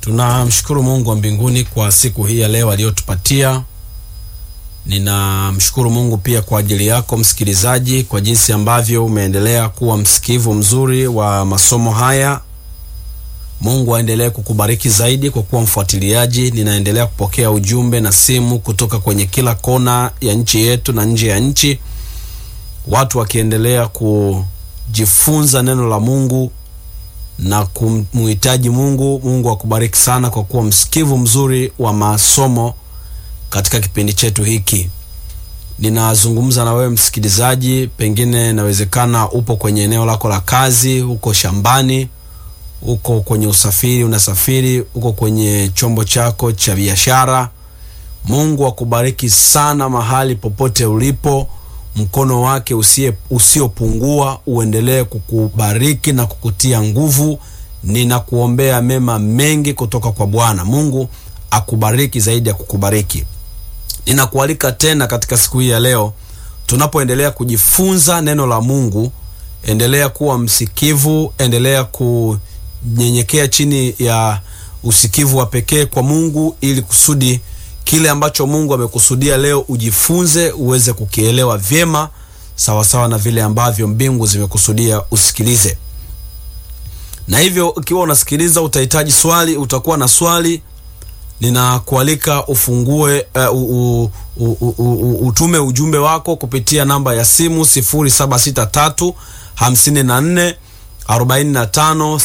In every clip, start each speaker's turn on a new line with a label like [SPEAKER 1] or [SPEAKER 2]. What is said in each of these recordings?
[SPEAKER 1] Tunamshukuru Mungu wa mbinguni kwa siku hii ya leo aliyotupatia. Ninamshukuru Mungu pia kwa ajili yako msikilizaji, kwa jinsi ambavyo umeendelea kuwa msikivu mzuri wa masomo haya. Mungu aendelee kukubariki zaidi kwa kuwa mfuatiliaji. Ninaendelea kupokea ujumbe na simu kutoka kwenye kila kona ya nchi yetu na nje ya nchi, watu wakiendelea kujifunza neno la Mungu na kumhitaji Mungu. Mungu akubariki sana kwa kuwa msikivu mzuri wa masomo katika kipindi chetu hiki. Ninazungumza na wewe msikilizaji, pengine inawezekana upo kwenye eneo lako la kazi, uko shambani, uko kwenye usafiri, unasafiri, uko kwenye chombo chako cha biashara. Mungu akubariki sana mahali popote ulipo. Mkono wake usiopungua uendelee kukubariki na kukutia nguvu. Ninakuombea mema mengi kutoka kwa Bwana Mungu. Akubariki zaidi ya kukubariki. Ninakualika tena katika siku hii ya leo, tunapoendelea kujifunza neno la Mungu. Endelea kuwa msikivu, endelea kunyenyekea chini ya usikivu wa pekee kwa Mungu, ili kusudi kile ambacho Mungu amekusudia leo ujifunze, uweze kukielewa vyema sawasawa na vile ambavyo mbingu zimekusudia usikilize. Na hivyo ukiwa unasikiliza utahitaji swali, utakuwa na swali, ninakualika ufungue uh, u, u, u, u, utume ujumbe wako kupitia namba ya simu 0763 54 45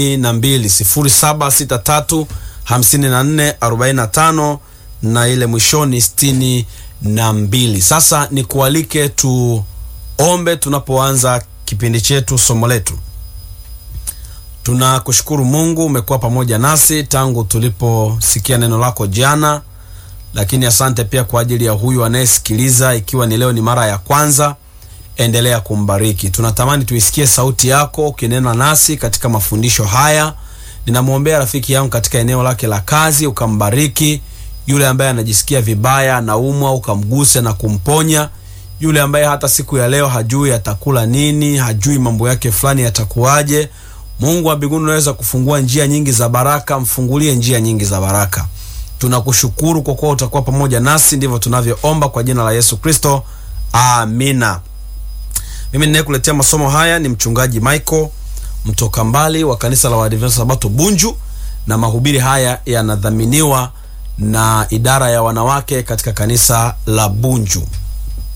[SPEAKER 1] 62 0763 54 45 na ile mwishoni sitini na mbili. Sasa nikualike tuombe tunapoanza kipindi chetu, somo letu. Tunakushukuru Mungu, umekuwa pamoja nasi tangu tuliposikia neno lako jana, lakini asante pia kwa ajili ya huyu anayesikiliza, ikiwa ni leo ni mara ya kwanza. Endelea kumbariki. Tunatamani tuisikie sauti yako ukinena nasi katika mafundisho haya. Ninamwombea rafiki yangu katika eneo lake la kazi, ukambariki yule ambaye anajisikia vibaya, anaumwa, ukamguse na kumponya. Yule ambaye hata siku ya leo hajui atakula nini, hajui mambo yake fulani yatakuwaje. Mungu wa mbinguni, unaweza kufungua njia nyingi za baraka, mfungulie njia nyingi za baraka. Tunakushukuru kwa kuwa utakuwa pamoja nasi, ndivyo tunavyoomba kwa jina la Yesu Kristo, amina. Mimi ninayekuletea masomo haya ni mchungaji Michael mtoka mbali wa kanisa la Waadventista Sabato Bunju, na mahubiri haya yanadhaminiwa na idara ya wanawake katika kanisa la Bunju.